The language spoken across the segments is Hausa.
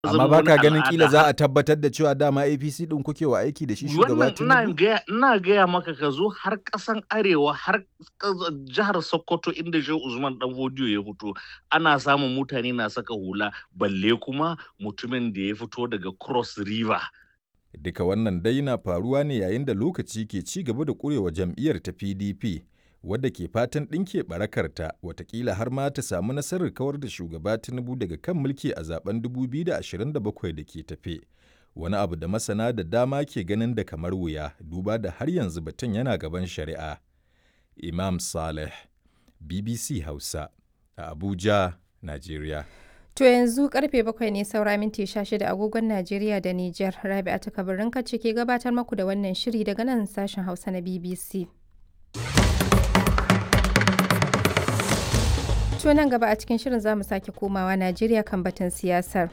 amma ba ka ganin kila za a tabbatar da cewa dama apc din kuke wa aiki da shi shugaba wannan ina tinubu gaya ina gaya maka ka zo har ƙasan arewa har ƙas- jihar sokoto inda shehu usman dan hodiyo ya fito ana samun mutane na saka hula balle kuma mutumin da ya fito daga cross river duka wannan dai na faruwa ne yayin da lokaci ke ci gaba da kurewa jam'iyyar ta pdp wadda ke fatan ɗinke barakarta watakila har ma ta samu nasarar kawar da shugaba tinubu daga kan mulki a zaben 2027 da ke tafe wani abu da masana da dama ke ganin da kamar wuya duba da har yanzu batun yana gaban shari'a imam saleh bbc hausa a abuja najeriya To yanzu karfe bakwai ne saura minti 16 agogon Najeriya da Nijar. Rabi'a ta kabarin ce ke gabatar maku da wannan shiri daga nan sashen Hausa na BBC. To nan gaba a cikin shirin za mu sake komawa Najeriya kan batun siyasar.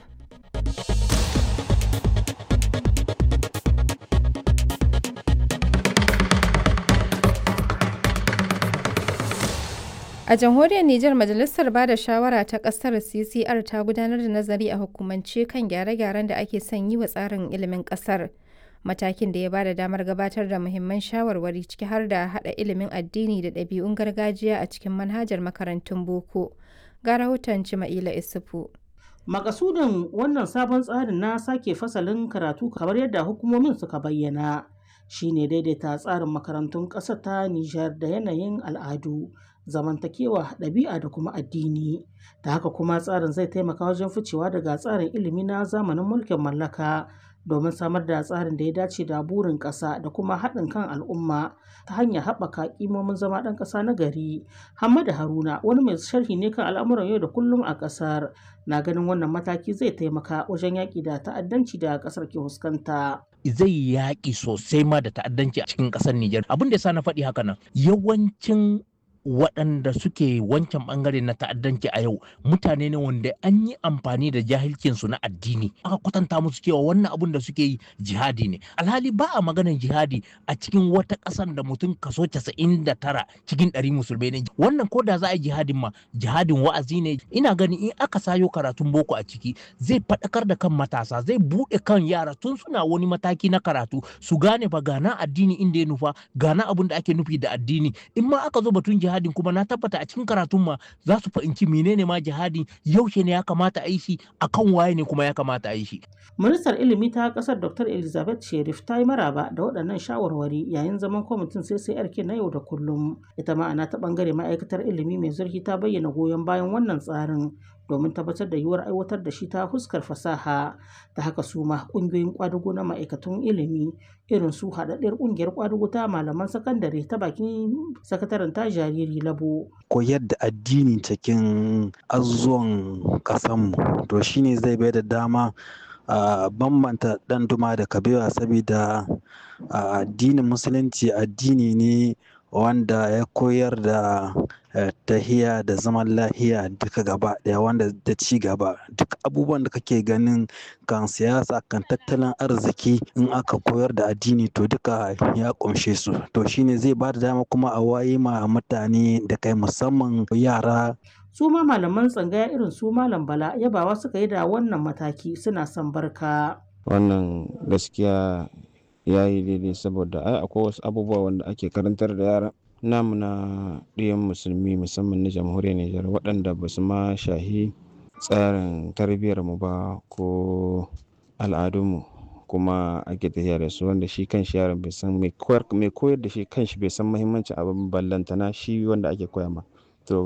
A jamhuriyar Nijar Majalisar Bada Shawara ta ƙasar CCR ta gudanar da nazari a hukumance kan gyare-gyaren da ake son yi wa tsarin ilimin ƙasar. Matakin da ya bada damar gabatar da muhimman shawarwari ciki har da haɗa ilimin addini da ɗabi'un gargajiya a cikin manhajar makarantun boko. Ga rahoton Cima'ila Isufu. Makasudin wannan sabon tsarin na sake fasalin karatu kamar yadda hukumomin suka bayyana shine daidaita tsarin makarantun ƙasar ta Nijar da yanayin al'adu, zamantakewa, ɗabi'a da kuma addini. Da haka kuma tsarin zai taimaka wajen ficewa daga tsarin ilimi na zamanin mulkin mallaka domin samar da tsarin da ya dace da burin ƙasa da kuma haɗin kan al'umma ta hanyar haɓaka ƙimomin zama ɗan ƙasa na gari. Hamadu Haruna wani mai sharhi ne kan al'amuran yau da kullum a ƙasar na ganin wannan mataki zai taimaka wajen yaƙi da ta'addanci da ƙasar ke fuskanta. zai yaƙi sosai ma da ta'addanci a cikin ƙasar Nijar. Abin da ya sa na faɗi haka nan yawancin waɗanda suke wancan ɓangare na ta'addanci a yau mutane ne wanda an yi amfani da jahilcinsu na addini aka kwatanta musu cewa wannan abun da suke yi jihadi ne alhali ba a maganar jihadi a cikin wata ƙasar da mutum kaso 99 cikin ɗari musulmai ne wannan ko da za a yi jihadin ma jihadin wa'azi ne ina ganin in aka sayo karatun boko a ciki zai faɗakar da kan matasa zai buɗe kan yara tun suna wani mataki na karatu su gane fa gana addini inda ya nufa gana abun da ake nufi da addini in ma aka zo batun jihadin kuma na tabbata a cikin karatun ma za su fahimci menene ma jihadin yaushe ne ya kamata a yi shi akan waye ne kuma ya kamata a yi shi Ministar ilimi ta ƙasar Dr. Elizabeth Sherif ta yi maraba da waɗannan shawarwari yayin zaman kwamitin CCRK na yau da kullum. Ita ma'ana ta ɓangare ma'aikatar ilimi mai zurfi ta bayyana goyon bayan wannan tsarin domin tabbatar da yiwuwar aiwatar da shi ta fuskar fasaha ta haka su ma ƙungiyoyin ƙwadugo na ma'aikatun ilimi irin su haɗaɗɗiyar ƙungiyar ƙwadugo ta malaman sakandare ta bakin sakataren ta jariri labo koyar da addini cikin azuwan ƙasanmu to shine zai bai da dama a bambanta ɗan duma da kabewa saboda a addinin musulunci addini ne wanda ya koyar da eh, tahiya da zaman lahiya duka gaba ɗaya wanda da ci gaba duk abubuwan da kake ganin kan siyasa kan tattalin arziki in aka koyar da addini to duka ya ƙunshe su to shine zai ba da dama kuma a waye ma mutane da kai musamman yara su ma malaman tsangaya irin su malam bala yabawa suka yi da wannan mataki suna son barka wannan gaskiya ya yi daidai saboda ai akwai wasu abubuwa wanda ake karantar da yara namu na ɗiyan musulmi musamman na jamhuriyar Nijar waɗanda ba su ma shahi tsarin tarbiyyar mu ba ko al'adunmu kuma ake tafiya da su wanda shi kan shi yaron bai san mai koyar mai koyar da shi kan shi bai san muhimmancin abin ballantana shi wanda ake koya ma